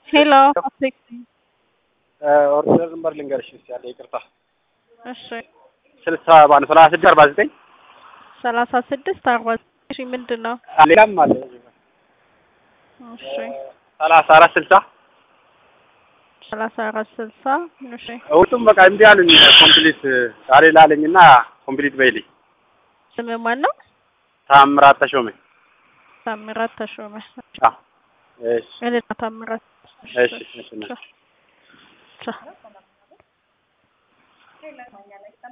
ሄሎ ኦርደር ነምበር ልንገርሽ እስኪ ያለ ይቅርታ እሺ ስልሳ ባለ ሰላሳ ስድስት አርባ ዘጠኝ ሰላሳ ስድስት አርባ እሺ ምንድን ነው? ሌላም አለ እሺ ሰላሳ አራት ስልሳ ሰላሳ አራት ስልሳ እሺ ሁለቱም በቃ እምቢ አሉኝ። ኮምፕሊት ዛሬ ላለኝ እና ኮምፕሊት በይልኝ። ስም ማን ነው? ታምራት ተሾመ። ታምራት ተሾመ። አዎ እሺ እኔና ታምራት እሺ እሺ ቻው